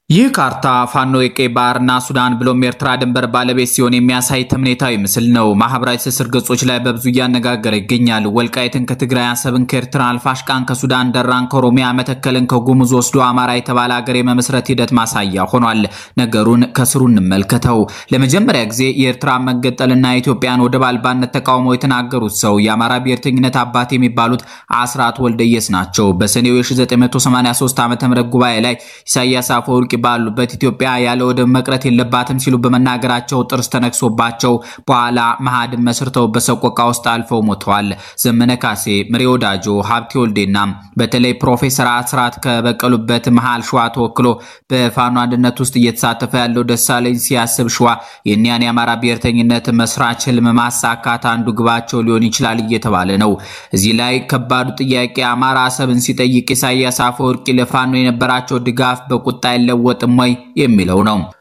ይህ ካርታ ፋኖ የቀይ ባህርና ሱዳን ብሎም ኤርትራ ድንበር ባለቤት ሲሆን የሚያሳይ ተምኔታዊ ምስል ነው። ማህበራዊ ትስስር ገጾች ላይ በብዙ እያነጋገረ ይገኛል። ወልቃይትን ከትግራይ፣ አሰብን ከኤርትራ፣ አልፋሽቃን ከሱዳን፣ ደራን ከኦሮሚያ፣ መተከልን ከጉሙዝ ወስዶ አማራ የተባለ ሀገር የመመስረት ሂደት ማሳያ ሆኗል። ነገሩን ከስሩ እንመልከተው። ለመጀመሪያ ጊዜ የኤርትራ መገጠልና የኢትዮጵያን ወደብ አልባነት ተቃውሞ የተናገሩት ሰው የአማራ ብሔርተኝነት አባት የሚባሉት አስራት ወልደየስ ናቸው። በሰኔው የ1983 ዓ ም ጉባኤ ላይ ኢሳያስ አፈወርቂ ባሉበት ኢትዮጵያ ያለ ወደብ መቅረት የለባትም ሲሉ በመናገራቸው ጥርስ ተነክሶባቸው በኋላ መሃድን መስርተው በሰቆቃ ውስጥ አልፈው ሞተዋል። ዘመነ ካሴ፣ ምሬ ወዳጆ፣ ሀብቴ ወልዴና በተለይ ፕሮፌሰር አስራት ከበቀሉበት መሃል ሸዋ ተወክሎ በፋኖ አንድነት ውስጥ እየተሳተፈ ያለው ደሳለኝ ሲያስብ ሸዋ የኒያን የአማራ ብሔርተኝነት መስራች ህልም ማሳካት አንዱ ግባቸው ሊሆን ይችላል እየተባለ ነው። እዚህ ላይ ከባዱ ጥያቄ አማራ አሰብን ሲጠይቅ ኢሳያስ አፈወርቂ ለፋኖ የነበራቸው ድጋፍ በቁጣ አይለወጥም ወይ የሚለው ነው።